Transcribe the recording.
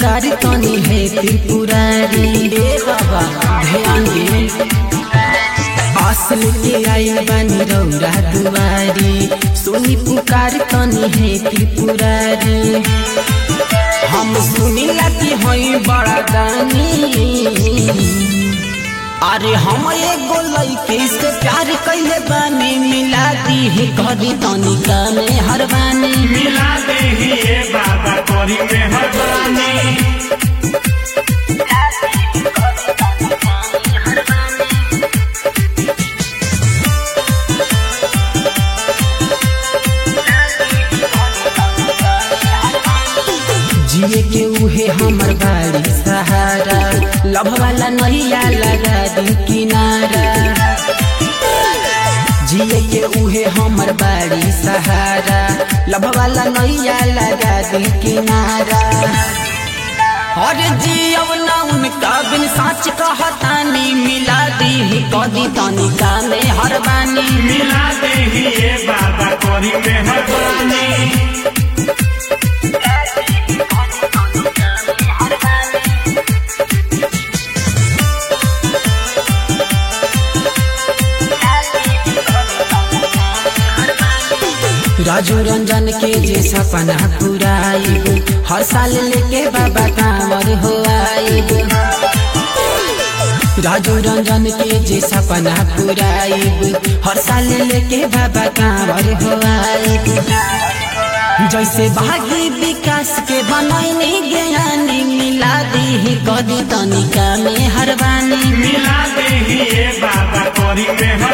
पुकार तनी है त्रिपुरारी ए बाबा ध्यान दे असल के आइल बानी रौरा दुआरी सुनी पुकार तनी है त्रिपुरारी हम सुनीला कि हई बड़ा दानी अरे हम एगो लइके से प्यार कइले बानी मिला दी है करी तनिका में हरबानी मिला दे ही ये बाबा कोरी मेहरबानी जिए के उहे हमर बाड़ी सहारा लभ वाला नैया लगा दी किनारा जिए के उहे हमर बाड़ी सहारा लभ वाला नैया लगा दी किनारा और जियब ना उनका बिन साच कहतानी मिला दी कदी तनिका में हरबानी मिला दे ही ये बाबा कोरी मेहरबानी राजू रंजन के जे सपना पुराइब हर साल लेके बाबा कांवर हो आइब राजू रंजन के जे सपना पुराइब हर साल लेके बाबा कांवर हो आइब जैसे भागी विकास के बनैनी ज्ञानी मिला दी कदी तनिका में हरबानी मिला दे ही ये बाबा कोरी मेहरबानी